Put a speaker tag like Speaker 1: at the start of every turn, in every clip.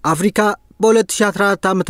Speaker 1: አፍሪካ በ2014 ዓ ም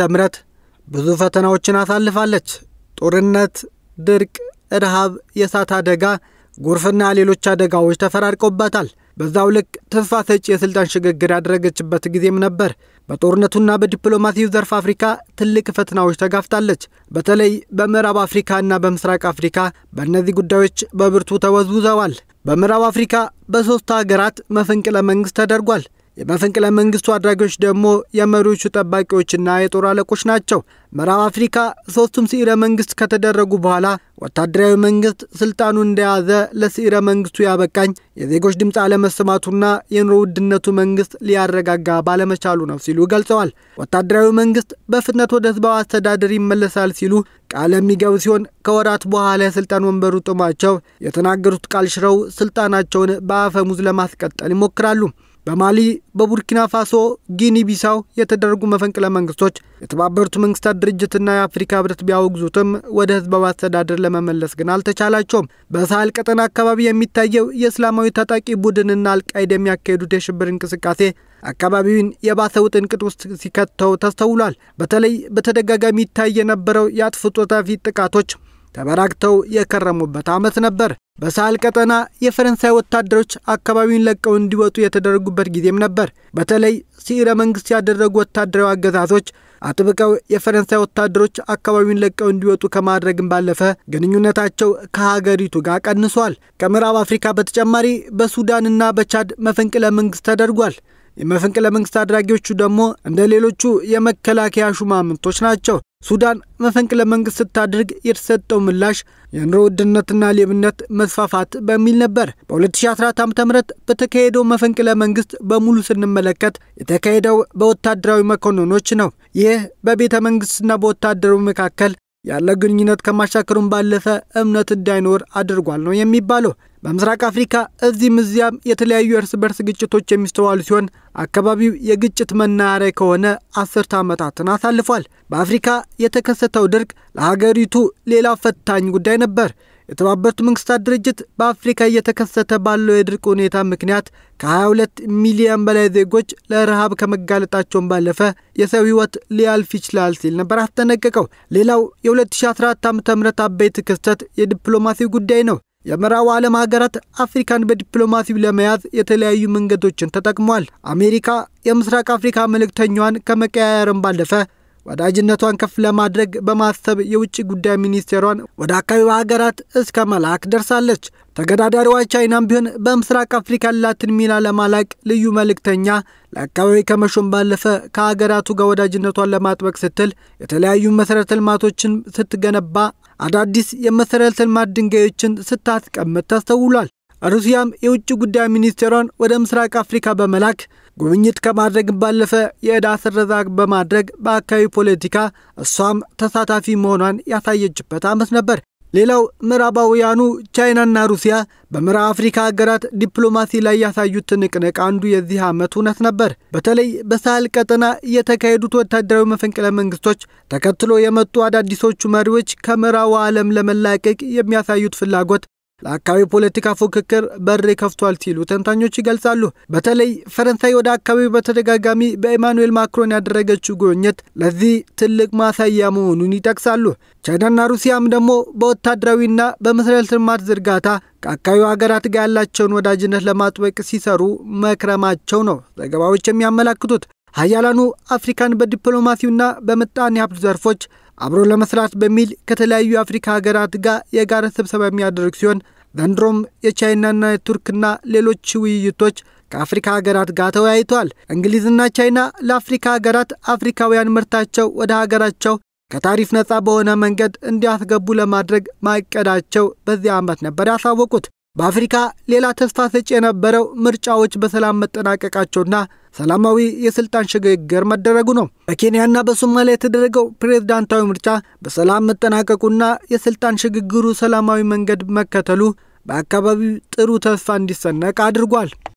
Speaker 1: ብዙ ፈተናዎችን አሳልፋለች። ጦርነት፣ ድርቅ፣ ረሃብ፣ የእሳት አደጋ፣ ጎርፍና ሌሎች አደጋዎች ተፈራርቀውባታል። በዛው ልክ ተስፋ ሰጪ የስልጣን ሽግግር ያደረገችበት ጊዜም ነበር። በጦርነቱና በዲፕሎማሲው ዘርፍ አፍሪካ ትልቅ ፈተናዎች ተጋፍጣለች። በተለይ በምዕራብ አፍሪካና በምስራቅ አፍሪካ በእነዚህ ጉዳዮች በብርቱ ተወዝውዘዋል። በምዕራብ አፍሪካ በሦስት ሀገራት መፈንቅለ መንግሥት ተደርጓል። የመፈንቅለ መንግስቱ አድራጊዎች ደግሞ የመሪዎቹ ጠባቂዎችና የጦር አለቆች ናቸው። ምዕራብ አፍሪካ ሶስቱም ስዒረ መንግስት ከተደረጉ በኋላ ወታደራዊ መንግስት ስልጣኑን እንደያዘ ለስዒረ መንግስቱ ያበቃኝ የዜጎች ድምፅ አለመሰማቱና የኑሮ ውድነቱ መንግስት ሊያረጋጋ ባለመቻሉ ነው ሲሉ ገልጸዋል። ወታደራዊ መንግስት በፍጥነት ወደ ህዝባዊ አስተዳደር ይመለሳል ሲሉ ቃል የሚገቡ ሲሆን ከወራት በኋላ የስልጣን ወንበሩ ጥሟቸው የተናገሩት ቃል ሽረው ስልጣናቸውን በአፈሙዝ ለማስቀጠል ይሞክራሉ። በማሊ በቡርኪና ፋሶ፣ ጊኒ ቢሳው የተደረጉ መፈንቅለ መንግስቶች የተባበሩት መንግስታት ድርጅትና የአፍሪካ ህብረት ቢያወግዙትም ወደ ህዝባዊ አስተዳደር ለመመለስ ግን አልተቻላቸውም። በሳህል ቀጠና አካባቢ የሚታየው የእስላማዊ ታጣቂ ቡድንና አልቃይዳ የሚያካሄዱት የሽብር እንቅስቃሴ አካባቢውን የባሰ ውጥንቅጥ ውስጥ ሲከተው ተስተውሏል። በተለይ በተደጋጋሚ ይታይ የነበረው የአጥፍቶ ጠፊ ጥቃቶች ተበራክተው የከረሙበት ዓመት ነበር። በሳህል ቀጠና የፈረንሳይ ወታደሮች አካባቢውን ለቀው እንዲወጡ የተደረጉበት ጊዜም ነበር። በተለይ ስዒረ መንግስት ያደረጉ ወታደራዊ አገዛዞች አጥብቀው የፈረንሳይ ወታደሮች አካባቢውን ለቀው እንዲወጡ ከማድረግም ባለፈ ግንኙነታቸው ከሀገሪቱ ጋር ቀንሷል። ከምዕራብ አፍሪካ በተጨማሪ በሱዳንና በቻድ መፈንቅለ መንግስት ተደርጓል። የመፈንቅለ መንግስት አድራጊዎቹ ደግሞ እንደ ሌሎቹ የመከላከያ ሹማምንቶች ናቸው። ሱዳን መፈንቅለ መንግስት ስታደርግ የተሰጠው ምላሽ የኑሮ ውድነትና ሌብነት መስፋፋት በሚል ነበር። በ2014 ዓ ም በተካሄደው መፈንቅለ መንግስት በሙሉ ስንመለከት የተካሄደው በወታደራዊ መኮንኖች ነው። ይህ በቤተ መንግስትና በወታደሩ መካከል ያለ ግንኙነት ከማሻከሩን ባለፈ እምነት እንዳይኖር አድርጓል ነው የሚባለው። በምስራቅ አፍሪካ እዚህም እዚያም የተለያዩ እርስ በርስ ግጭቶች የሚስተዋሉ ሲሆን አካባቢው የግጭት መናኸሪያ ከሆነ አስርተ ዓመታትን አሳልፏል። በአፍሪካ የተከሰተው ድርቅ ለሀገሪቱ ሌላ ፈታኝ ጉዳይ ነበር። የተባበሩት መንግስታት ድርጅት በአፍሪካ እየተከሰተ ባለው የድርቅ ሁኔታ ምክንያት ከ22 ሚሊዮን በላይ ዜጎች ለረሃብ ከመጋለጣቸውን ባለፈ የሰው ሕይወት ሊያልፍ ይችላል ሲል ነበር አስጠነቀቀው። ሌላው የ2014 ዓ ም አበይት ክስተት የዲፕሎማሲ ጉዳይ ነው። የምዕራቡ ዓለም ሀገራት አፍሪካን በዲፕሎማሲው ለመያዝ የተለያዩ መንገዶችን ተጠቅሟል። አሜሪካ የምስራቅ አፍሪካ መልእክተኛዋን ከመቀያየርም ባለፈ ወዳጅነቷን ከፍ ለማድረግ በማሰብ የውጭ ጉዳይ ሚኒስቴሯን ወደ አካባቢው ሀገራት እስከ መላክ ደርሳለች። ተገዳዳሪዋ ቻይናም ቢሆን በምስራቅ አፍሪካ ያላትን ሚና ለማላቅ ልዩ መልእክተኛ ለአካባቢ ከመሾም ባለፈ ከሀገራቱ ጋር ወዳጅነቷን ለማጥበቅ ስትል የተለያዩ መሠረተ ልማቶችን ስትገነባ አዳዲስ የመሠረተ ልማት ድንጋዮችን ስታስቀምጥ ተስተውሏል። ሩሲያም የውጭ ጉዳይ ሚኒስቴሯን ወደ ምስራቅ አፍሪካ በመላክ ጉብኝት ከማድረግ ባለፈ የዕዳ ስረዛ በማድረግ በአካባቢ ፖለቲካ እሷም ተሳታፊ መሆኗን ያሳየችበት ዓመት ነበር። ሌላው ምዕራባውያኑ ቻይናና ሩሲያ በምዕራብ አፍሪካ ሀገራት ዲፕሎማሲ ላይ ያሳዩት ትንቅንቅ አንዱ የዚህ ዓመት እውነት ነበር። በተለይ በሳህል ቀጠና የተካሄዱት ወታደራዊ መፈንቅለ መንግስቶች ተከትሎ የመጡ አዳዲሶቹ መሪዎች ከምዕራቡ ዓለም ለመላቀቅ የሚያሳዩት ፍላጎት ለአካባቢ ፖለቲካ ፉክክር በር ከፍቷል ሲሉ ተንታኞች ይገልጻሉ። በተለይ ፈረንሳይ ወደ አካባቢው በተደጋጋሚ በኢማኑኤል ማክሮን ያደረገችው ጉብኝት ለዚህ ትልቅ ማሳያ መሆኑን ይጠቅሳሉ። ቻይናና ሩሲያም ደግሞ በወታደራዊና በመሠረተ ልማት ዝርጋታ ከአካባቢው ሀገራት ጋር ያላቸውን ወዳጅነት ለማጥበቅ ሲሰሩ መክረማቸው ነው ዘገባዎች የሚያመላክቱት። ሀያላኑ አፍሪካን በዲፕሎማሲውና በምጣኔ ሀብት ዘርፎች አብሮ ለመስራት በሚል ከተለያዩ የአፍሪካ ሀገራት ጋር የጋራ ስብሰባ የሚያደርግ ሲሆን ዘንድሮም የቻይናና የቱርክና ሌሎች ውይይቶች ከአፍሪካ ሀገራት ጋር ተወያይተዋል። እንግሊዝና ቻይና ለአፍሪካ ሀገራት አፍሪካውያን ምርታቸው ወደ ሀገራቸው ከታሪፍ ነፃ በሆነ መንገድ እንዲያስገቡ ለማድረግ ማቀዳቸው በዚህ ዓመት ነበር ያሳወቁት። በአፍሪካ ሌላ ተስፋ ሰጪ የነበረው ምርጫዎች በሰላም መጠናቀቃቸውና ሰላማዊ የስልጣን ሽግግር መደረጉ ነው። በኬንያና በሶማሊያ የተደረገው ፕሬዝዳንታዊ ምርጫ በሰላም መጠናቀቁና የስልጣን ሽግግሩ ሰላማዊ መንገድ መከተሉ በአካባቢው ጥሩ ተስፋ እንዲሰነቅ አድርጓል።